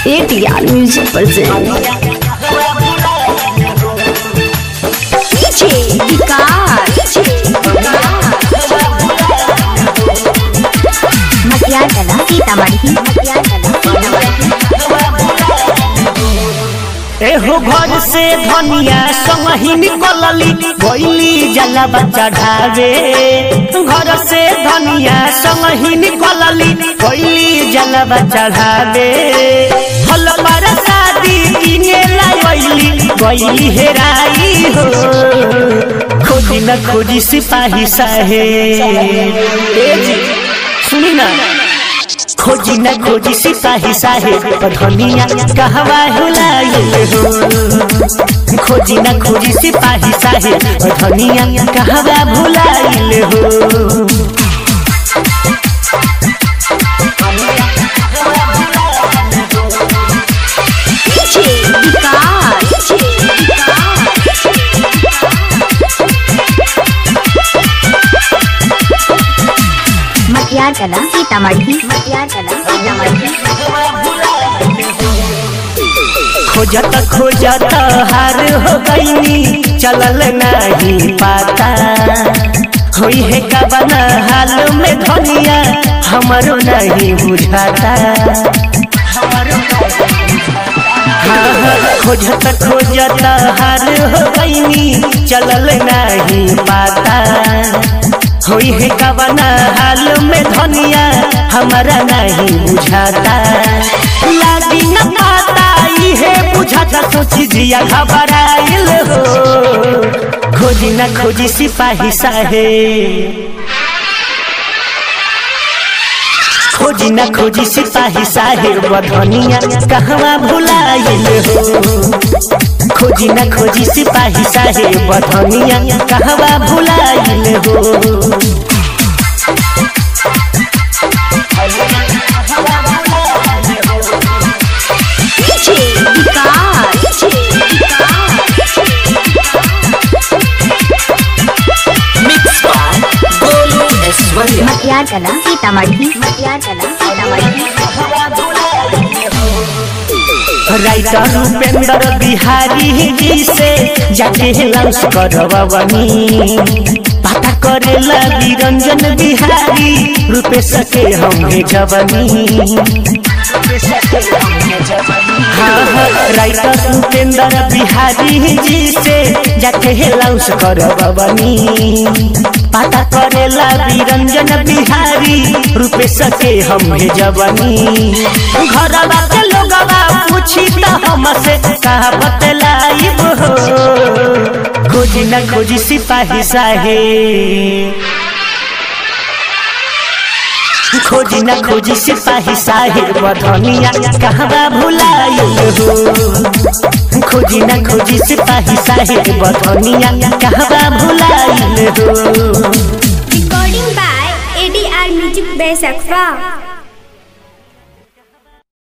ATR Music present DJ विकास मटियार कला सीतामढ़ी मटियार कला एहो घर से धनिया संगही निकलली गईली जलवा चढ़ावे घर से धनिया संगही निकलली गईली जलवा चढ़ावे फल पर शादी किने लाइली गईली हेराई हो खोजी न खोजी सिपाही साहे ए जी सुनी ना खोजी न खोजी सिपाही साहेब धनिया कहवा हुलाइल हो खोजी न खोजी सिपाही साहेब धनिया कहवा भुलाइल हो DJ विकास मटियार कला सीतामढ़ी मटियार कला सीतामढ़ी खोजत खोजत हार हो गईनी चलल नहीं पाता होई है कवन हाल में धनिया हमरो नहीं बुझाता हाँ, हाँ, खोजत खोजत हार हो गईनी चलल नहीं पाता होई है कवन हाल में धनिया हमारा नहीं बुझाता लागी न पाता इहे बुझाता सोची जिया घबराइल हो खोजी न खोजी सिपाही साहे खोजी न खोजी सिपाही साहेब धनिया कहवा भुलाइल हो खोजी न खोजी सिपाही साहेब धनिया कहवा भुलाइल हो DJ विकास मटियार कला सीतामढ़ी मटियार कला सीतामढ़ी राइटर उपेंद्र बिहारी जी से जाके लंच करवनी पता करेला निरंजन बिहारी रूपेश के हम भेजवनी हाँ हाँ राइटर उपेंद्र बिहारी जी से जाके लंच करवनी पता करेला निरंजन बिहारी रूपेश के हम भेजवनी घरवा के लोगवा पूछी त हमसे कहा बतलाइब हो खोजी न खोजी सिपाही साहे खोजी न खोजी सिपाही साहेब धनिया कहवा भुलाइल हो खोजी न खोजी सिपाही साहेब धनिया कहवा भुलाइल हो Recording by ADR Music by Sakfa.